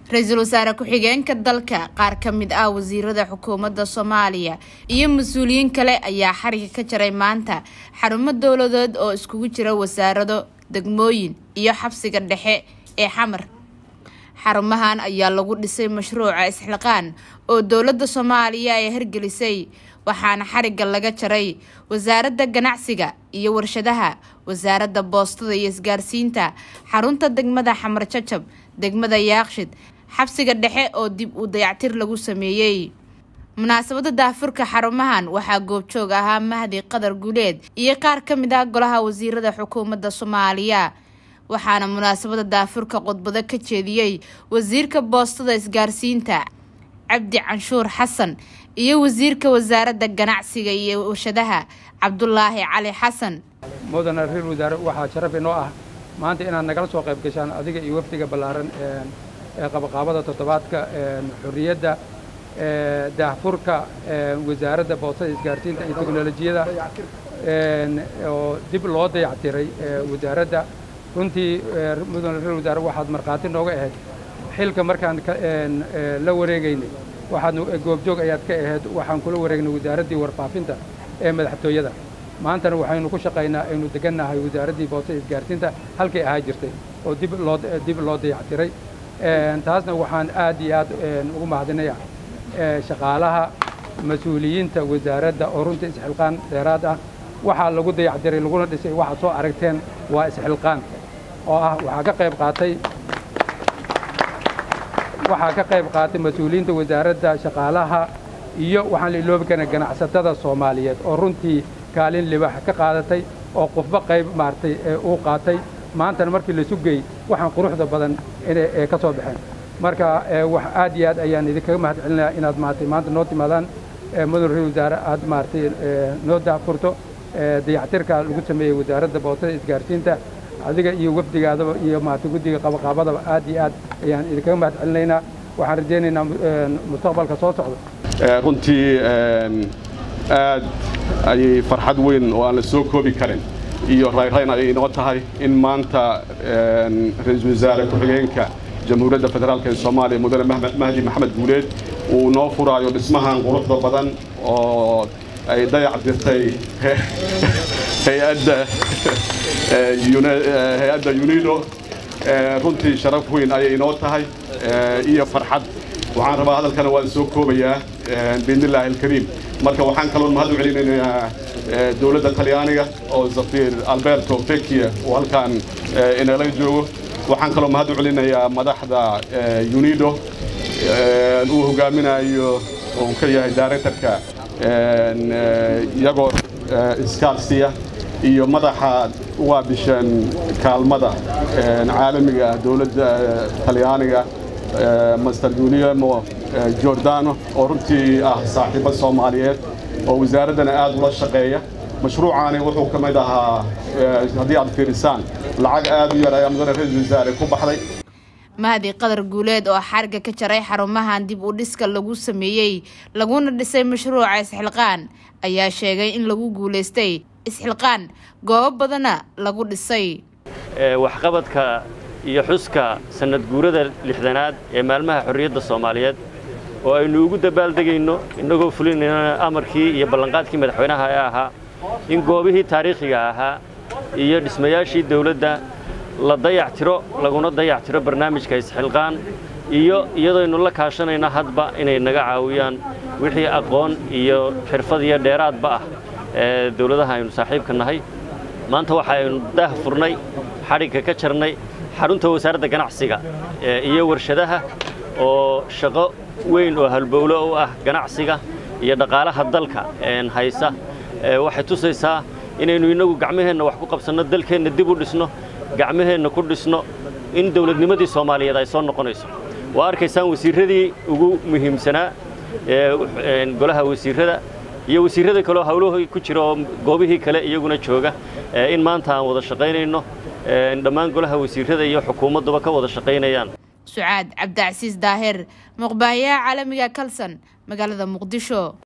ra-iisul wasaare ku-xigeenka dalka qaar ka mid ah wasiirada xukuumadda soomaaliya iyo mas-uuliyiin kale ayaa xariga ka jaray maanta xarumo dowladeed oo iskugu jira wasaarado degmooyin iyo xabsiga dhexe ee xamar xarumahan ayaa lagu dhisay mashruuca isxilqaan oo dowladda soomaaliya ay hirgelisay waxaana xariga laga jaray wasaaradda ganacsiga iyo warshadaha wasaaradda boostada iyo isgaarsiinta xarunta degmada xamar jajab degmada yaaqshid xabsiga dhexe oo dib u dayactir lagu sameeyey munaasabada daafurka xarumahan waxaa goobjoog ahaa mahdi qadar guuleed iyo qaar ka mid ah golaha wasiirada xukuumadda soomaaliya waxaana munaasabada daafurka khudbado ka jeediyey wasiirka boostada isgaarsiinta cabdi canshuur xasan iyo wasiirka wasaaradda ganacsiga iyo warshadaha cabdulaahi cali xasan mudana ra-iisul wasaare waxaa sharaf inoo ah maanta inaad nagala soo qayb gashaan adiga iyo wafdiga ballaaran ee qabaqaabada toddobaadka xorriyadda daahfurka wasaaradda boostada isgaarsiinta iyo teknolojiyada oo dib loo dayactiray wasaaradda runtii mudana ra-isul wasaare waxaad markhaati nooga ahayd xilka markaan la wareegaynay waxaad goobjoog ayaad ka ahayd waxaan kula wareegnay wasaaraddii warfaafinta ee madaxtooyada maantana waxaynu ku shaqaynaa aynu degannahay wasaaraddii boostada isgaarsiinta halkay ahaa jirtay oo dib loo dib loo dayactiray taasna waxaan aad iyo aad ugu mahadinaya shaqaalaha mas-uuliyiinta wasaaradda oo runtii isxilqaan dheeraad ah waxaa lagu dayactiray laguna dhisay waxaad soo aragteen waa isxilqaan oo ah waxaa ka qayb qaatay waxaa ka qayb qaatay mas-uuliyiinta wasaaradda shaqaalaha iyo waxaan la iloobi karna ganacsatada soomaaliyeed oo runtii kaalin libax ka qaadatay oo qofba qayb maaragtay uu qaatay maantana markii la sugay waxaan quruxda badan inay ka soo baxeen marka wax aad iyo aad ayaan idinkaga mahad celinayaa inaad maaragtay maanta noo timaadaan mudan ra-isul wasaare aad maaragtay noo daafurto dayactirka lagu sameeyey wasaaradda boostada isgaarsiinta adiga iyo wafdigaadaba iyo maaragtay guddiga qabaqaabadaba aad iyo aad ayaan idinkaga mahad celinaynaa waxaan rajaynaynaa mustaqbalka soo socda runtii aad ayay farxad weyn oo aan la soo koobi karin iyo rayrayn ayay inoo tahay in maanta ra-iisul wasaare ku-xigeenka jamhuuriyadda federaalk ee soomaaliya mudane mahdi maxamed guuleed uu noo furaayo dhismahan quruxda badan oo ay dayac dirtay hay-adda hay-adda unido runtii sharaf weyn ayay inoo tahay iyo farxad waxaan rabaa hadalkana waan soo koobayaa biidnillaahi alkariim marka waxaan kaloon mahad u celinaynaa dowladda talyaaniga oo safiir alberto vecchia uu halkaan inala joogo waxaan kaloo mahad u celinayaa madaxda unido uu hogaaminayo uu ka yahay directorka iyagoo iskaarsiya iyo madaxa uga bishan kaalmada caalamiga dowladda talyaaniga master guliamo jordano oo runtii ah saaxiibo soomaaliyeed oo wasaaraddana aad ula shaqeeya mashruucaani wuxuu ka mid ahaa haddii aad fiirisaan lacag aad u yar ayaa mudane ra-iisul wasaare ku baxday mahdi qadar guuleed oo xariga ka jaray xarumahan dib u dhiska lagu sameeyey laguna dhisay mashruuca isxilqaan ayaa sheegay in lagu guulaystay isxilqaan goobo badana lagu dhisay waxqabadka iyo xuska sanad guurada lixdanaad ee maalmaha xorriyadda soomaaliyeed oo aynu ugu dabaaldegayno innagoo fulinayna amarkii iyo ballanqaadkii madaxweynaha ee ahaa in goobihii taariikhiga ahaa iyo dhismayaashii dawladda la dayactiro laguna dayactiro barnaamijka isxilqaan iyo iyadooynu la kaashanayna hadba inay naga caawiyaan wixii aqoon iyo xirfad iyo dheeraadba ah ee dawladaha aynu saaxiibka nahay maanta waxaaynu daah furnay xadhigga ka jarnay xarunta wasaaradda ganacsiga iyo warshadaha oo shaqo weyn oo halbowlo u ah ganacsiga iyo dhaqaalaha dalka haysa waxay tusaysaa inaynu innagu gacmaheenna wax ku qabsanno dalkeenna dib u dhisno gacmaheenna ku dhisno in dawladnimadii soomaaliyeed ay soo noqonayso waa arkaysaan wasiirradii ugu muhiimsanaa golaha wasiirrada iyo wasiirrada kaleoo hawlahooy ku jira oo goobihii kale iyaguna jooga in maanta aan wada shaqaynayno dhammaan golaha wasiirrada iyo xukuumadduba ka wada shaqaynayaan sucaad cabdicasiis daahir muqbaayaha caalamiga kalson magaalada muqdisho